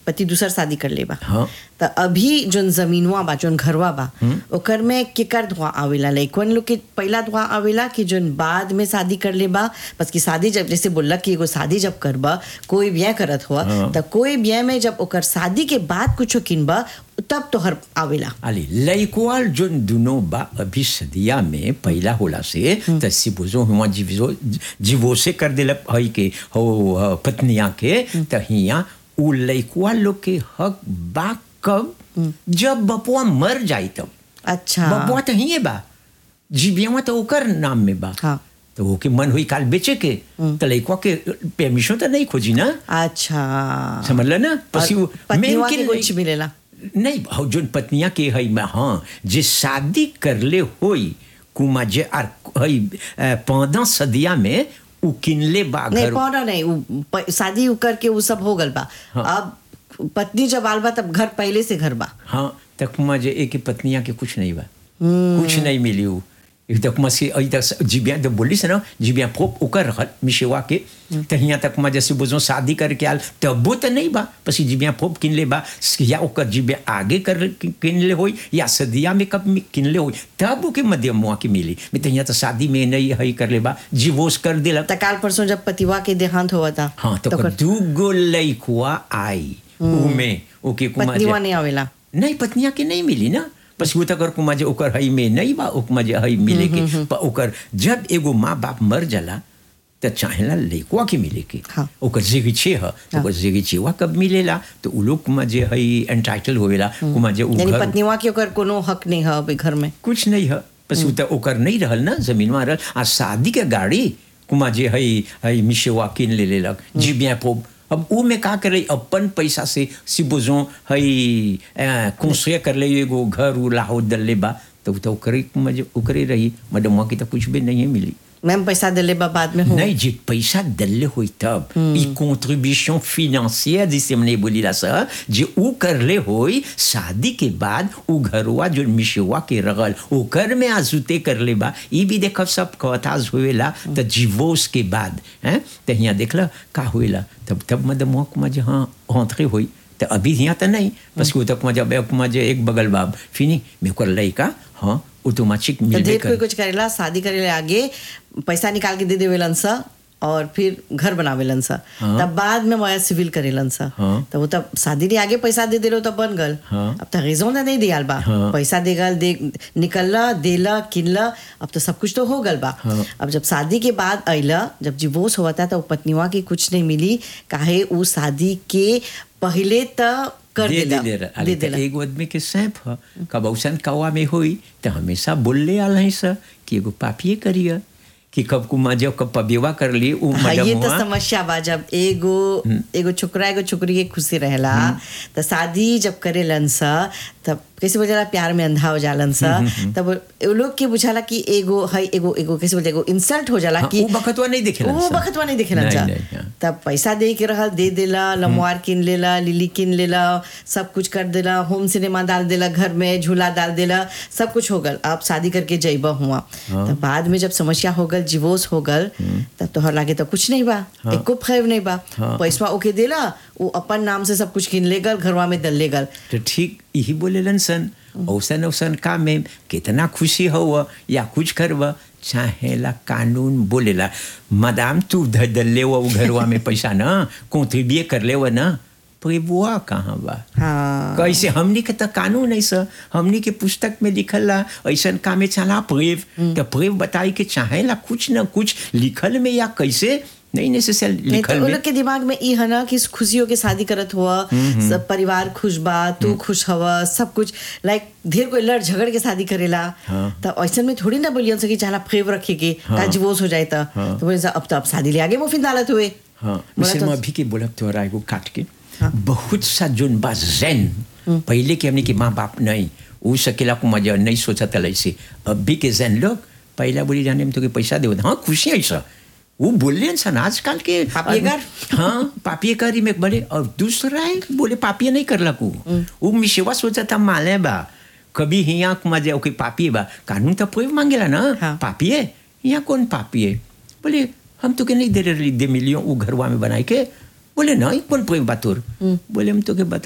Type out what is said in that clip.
पति दूसर शादी कर लेबा हाँ। त अभी जोन जमीनवा बा जोन घरवा बा ओकर में केकर धुआं आवेला लइकवन लोग के पहला धुआं आवेला कि जोन बाद में शादी कर लेबा बस कि शादी जब जैसे बोलला कि एगो शादी जब करबा कोई ब्याह करत हुआ हाँ। त कोई ब्याह में जब ओकर शादी के बाद कुछो किनबा तब तोहर आवेला अली लइकवा जोन दुनो बा अभी सदिया में पहला होला से त सिबुजो हुआ जीवो जीवो से कर देला हई के हो ह, पत्निया के त हिया उ लइकवा लोग के हक बा कब जब बपुआ मर जाई तब अच्छा बपुआ तो हिये बा जीबियावा तो ओकर नाम में बा हाँ। तो ओके मन हुई काल बेचे के तो लइकवा के परमिशन तो नहीं खोजी ना अच्छा समझल ना पसी और उ- पत्नीवा मेन के के कुछ लइ- मिलेला नहीं हौ जोन पत्निया के हई में हाँ जे शादी करले होई कुमा जे आर हई पौधा सदिया में उ किनले बा नहीं घर पौना नहीं उ, प- शादी उ करके वो सब हो गल बा अब पत्नी जब आल बा तब घर पहले से घर बा हाँ तक कुमा जे एक पत्निया के कुछ नहीं बा कुछ नहीं मिली उ एक तक मसी अई तक जीबिया तो बोली से ना जीबिया प्रोप ओकर रहल मिशेवा के त हिया तक मा जैसे बोझो शादी करके आल तबो तो नहीं बा पसी जीबिया प्रोप किन ले बा या ओकर जीबिया आगे कर किन ले होई या सदिया में कब में किन ले होई तब ओके मध्यम मुआ के मिली मैं तो हिया तो शादी में नहीं हई कर ले बा जीवोस कर देला त काल परसों जब पतिवा के देहांत हुआ था हाँ तो, तो तो कर- दू गो लइकुआ आई उमे ओके कुमा पत्नीवा नहीं आवेला नहीं पत्निया के नहीं मिली ना बस वो तक कुमा जे ओकर हई में नहीं बा ओकमा जे हई मिले के पर ओकर जब एगो माँ बाप मर जाला त चाहेला लइकुआ के मिले के हाँ। ओकर जिगी छे ह तो ओकर जिगी छेवा कब मिलेला तो उ लोग कुमा जे हई एंटाइटल होवेला कुमा जे उ यानी घर पत्नीवा के ओकर कोनो हक नहीं है अभी घर में कुछ नहीं है बस उ त ओकर नहीं रहल ना जमीन में रहल आ शादी के गाड़ी कुमा जे हई हई मिशेवा किन ले लेलक जी बिया पो अब उ में का करे अपन पैसा से सिबोजो हई कंस्ट्रक्ट कर ले एगो घर उ लाहो दल ले बा तो उ तो ओकरे कुमा जे ओकरे रही मैडम की तो कुछ भी नहीं मिली मैम पैसा दिले बा बाद में हो नहीं जे पैसा दल्ले होई तब ई contribution financière जिसे हमने बोली ला सर जे उ करले होई शादी के बाद उ घरवा जो मिशवा के रगल ओकर में आजुते करले बा ई भी देखब सब कथाज होवेला त डिवोर्स के बाद हैं त हिया देखला का होवेला तब तब मदम में जे हाँ rentré होई तो अभी यहाँ तो नहीं बस वो तक मजा बैक मजे एक बगल बाब फिनी मेरे को लड़का हाँ ऑटोमेटिक तो मिलबे देख कर कोई कुछ करेला शादी करेला आगे पैसा निकाल के दे देवेलन सा और फिर घर बनावेलन सा हाँ। तब बाद में वह सिविल करेलन सा हाँ। तब वो तब शादी के आगे पैसा दे देलो तब बन गल हाँ। अब तो रेजों ने नहीं दियाल बा हाँ। पैसा देगल दे निकलला देला किनला अब तो सब कुछ तो हो गल बा हाँ। अब जब शादी के बाद अइला जब डिवोर्स हुआ था तो पत्नीवा की कुछ नहीं मिली काहे वो शादी के पहले त कर दे देला दे दे दे दे देला एगो आदमी के सैंप ह कब औसन कौआ में होई तो हमेशा बोलले आल है सर कि एगो पापिए करिए कि कब कुमा जब कब पबेवा कर ली उ हाँ ये मडम तो हुआ समस्या बा जब एगो एगो छोकरा एगो छोकरी के खुशी रहेला तो शादी जब करेलन सा तब कैसे बोला प्यार में अंधा हो जालन सा तब वो लोग के बुझाला कि एगो है एगो एगो कैसे बोलते एगो इंसल्ट हो जाला हाँ, कि उ बखतवा नहीं देखेलन वो सा। बखतवा नहीं देखेलन नहीं, सा नहीं, हाँ। तब पैसा दे के रहल दे देला लमवार किन लेला लिली किन लेला सब कुछ कर देला होम सिनेमा डाल देला घर में झूला डाल देला सब कुछ हो गल अब शादी करके जइबा हुआ तब बाद में जब समस्या हो गल डिवोर्स हो गल तब तोहर लागे तो कुछ नहीं बा एको फैव नहीं बा हाँ। पैसा ओके देला वो अपन नाम से सब कुछ किन ले गल घरवा में दल ले गल तो ठीक यही बोलेलन सन औसन औसन काम में कितना खुशी हो या कुछ करब चाहेला कानून बोलेला मदाम तू धल ले वो घरवा में पैसा न कॉन्ट्रीब्यूट कर ले वो न बुआ कहाँ बा हाँ कैसे हमनी के तो कानून ऐसा हमनी के पुस्तक में लिखल ला ऐसा कामे चला प्रेव तो प्रेव बताई के चाहेला कुछ न कुछ लिखल में या कैसे नहीं नेसेसरी नहीं तो लिखल उन में लोग के दिमाग में ई है ना कि खुशियों के शादी करत हुआ सब परिवार खुश बा तू खुश हवा सब कुछ लाइक ढेर कोई लड़ झगड़ के शादी करेला हाँ। तो ऐसा में थोड़ी ना बोलियन सकी चाला फेव रखे के हाँ। डिवोर्स हो जाए तो हाँ। तो बोले सा, अब तो अब शादी ले आगे मुफिन दालत हुए हाँ बोला मिसल तो- में अभी के बोलब तोहरा एगो काट के हाँ। बहुत सा जोन बा जैन पहले के हमने के माँ बाप नहीं वो सकेला को मजा नहीं सोचा था ऐसे अभी के जैन लोग पहला बोली जाने में तो के पैसा दे हाँ खुशी है ऐसा वो बोले सन आजकल के पापियेकर? हाँ पापियेकर में बड़े और दूसरा है बोले पापिये नहीं कर लकू वो मिशेवा सोचा था माले बा कभी हिया मजा ओके पापिये बा कानून तो पोए मांगेला ना हाँ। पापिये यहाँ कौन पापिये बोले हम तो के नहीं दे रहे दे मिलियो वो घरवा में बनाए के बोले नहीं कौन पोए बातोर बोले हम तो के बता